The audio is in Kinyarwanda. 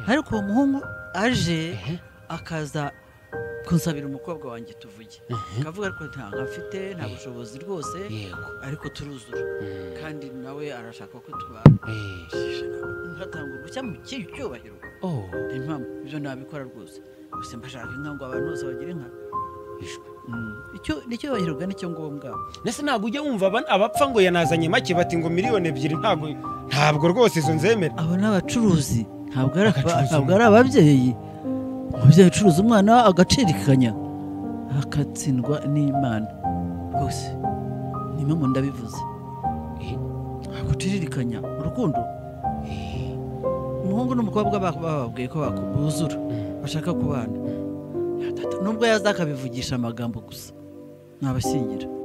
ariko uwo muhungu aje akaza kunsabira umukobwa wanjye tuvuge akavuga ariko ntabwo afite nta bushobozi rwose yego ariko turuzura Mm. kandi nawe arashaka ko tubana Eh, ntatanga uruhushya mu kihe cyubahiro oh niyo mpamvu ibyo nabikora rwose gusa mbashaka inka ngo abantu bose bagire inka bishwe Mm. icyo ni icyubahiro ugana icyo ngombwa ndetse ntabwo ujya wumva aba- abapfa ngo yanazanye make bati ngo miliyoni ebyiri ntabwo ntabwo rwose izo nzemera abo ni abacuruzi ntabwo ari aba- Abacuruzi. ntabwo ari ababyeyi umubyeyi ucuruza umwana agacirikanya akatsindwa n'imana rwose ni mpamvu ndabivuze Eh, guciririkanya urukundo umuhungu n'umukobwa ba- bababwiye ko baku- buzura bashaka kubana Ya, tata, nubwo yaza akabivugisha amagambo gusa nabashyingira